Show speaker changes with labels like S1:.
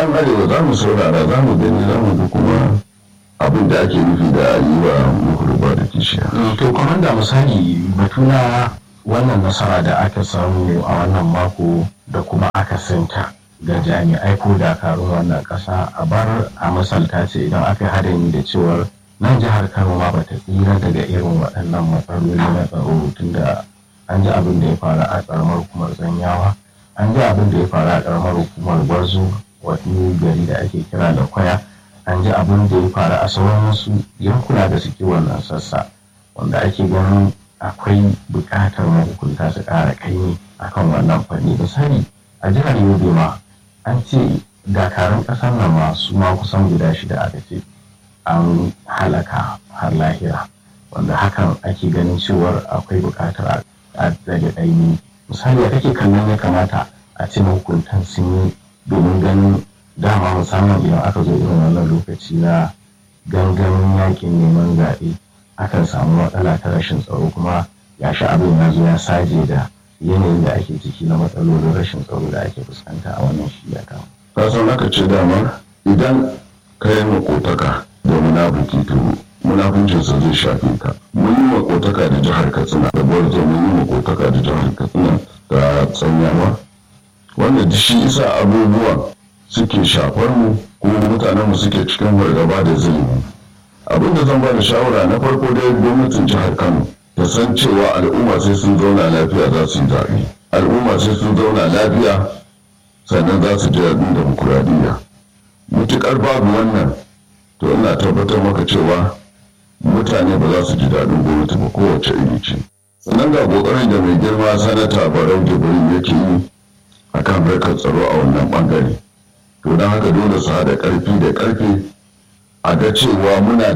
S1: an arewa za mu saurara za mu gani za mu ga kuma abin da ake nufi da yi wa mukurba da kishiya.
S2: to kwamanda misali batu na wannan nasara da aka samu a wannan mako da kuma aka sinta ga jami'ai ko dakarun wannan kasa a bar a misalta ce idan aka haɗin da cewar nan jihar kano ma bata tsira daga irin waɗannan matsaloli na tsaro tunda an ji abin da ya faru a ƙaramar hukumar zanyawa an ji abin da ya faru a ƙaramar hukumar gwarzo wani gari da ake kira da kwaya an ji abin da ya faru a sauran wasu yankuna da suke wannan sassa wanda ake ganin akwai buƙatar mahukunta su ƙara kaini akan wannan fanni misali a jihar yobe ma an ce dakarun ƙasar nan ma su ma kusan guda shida aka ce an halaka har lahira wanda hakan ake ganin cewar akwai buƙatar a rage ɗaini misali kake kallon ya kamata a ce mahukuntan sun yi domin ganin dama musamman idan aka zo irin wannan lokaci na gangamin yakin neman zaɓe akan samu matsala ta rashin tsaro kuma ya sha abin ya zo ya saje da yanayin da ake ciki na matsalolin rashin tsaro da ake fuskanta a wannan shiya kan.
S1: ka san aka ce dama idan ka yi makotaka da munafuki to munafuncinsa zai shafe ka mun yi makotaka da jihar katsina da gwarzo mun yi makotaka da jihar katsina da tsanyawa wanda shi isa abubuwan suke shafar mu kuma mutanen mu suke cikin fargaba da zulumi abin da zan ba da shawara na farko dai gwamnatin jihar kano ta san cewa al'umma sai sun zauna lafiya za su yi zaɓe al'umma sai sun zauna lafiya sannan za su ji daɗin demokuraɗiyya mutuƙar babu wannan to ina tabbatar maka cewa mutane ba za su ji daɗin gwamnati ba kowace iri ce sannan ga ƙoƙarin da mai girma sanata barau jibrin yake yi a kan harkar tsaro a wannan ɓangare to don haka dole su haɗa ƙarfi da ƙarfe a ga cewa muna